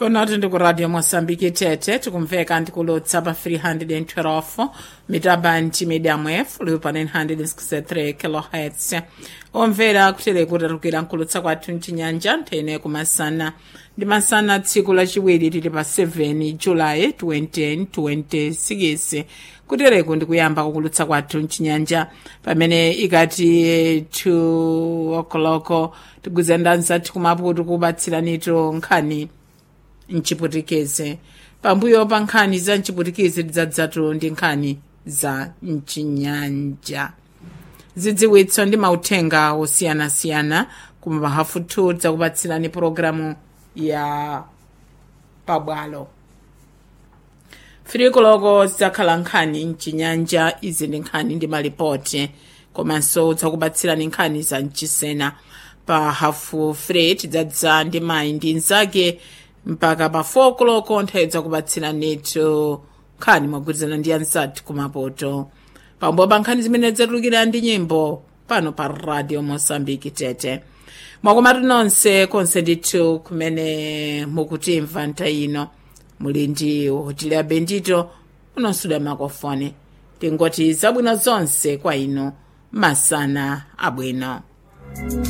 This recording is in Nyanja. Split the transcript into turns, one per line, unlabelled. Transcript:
konati ndi ku radio moçambique tete tikumveka ndikulutsa pa 312 mitabandi medium f liwu pa 963 kilohertz omvera kutere kutarukira nkulutsa kwathu mchinyanja nthene kumasana ndi masana tsiku lachiwiri tili pa 7 julayi 2026 kutereku ndi kuyamba kukulutsa kwathu mchinyanja pamene ikati 2 o'clock tigwizana nzathu kumaputu kubatsiranitu nkhani mchiputikeze pambuyo pa nkhani za mchiputikeze tidzadzatu ndi nkhani za mchinyanja zidziwitso ndi mauthenga osiyanasiyana kuma hafu 2 tidzakupatsirani pologalamu ya pabwalo firikoloko zidzakhala nkhani mchinyanja izi ndi nkhani ndi malipoti komanso tidzakupatsirani nkhani za mchisena pa hafu 3 tidzadza ndi mayi ndi nzake mpaka pa 4 koloko nthawi dzakupatsiranitu nkhani mogwirizana ndi anzathu kumapoto pambuyo pa nkhani zimene zatulukira ndi nyimbo pano pa radio mosambiki tete mwakomatu nonse konse ndithu kumene mukutimva nthawi ino muli ndi hoteli ya bendito munonsuda makofoni tingoti zabwino zonse kwa inu masana abwino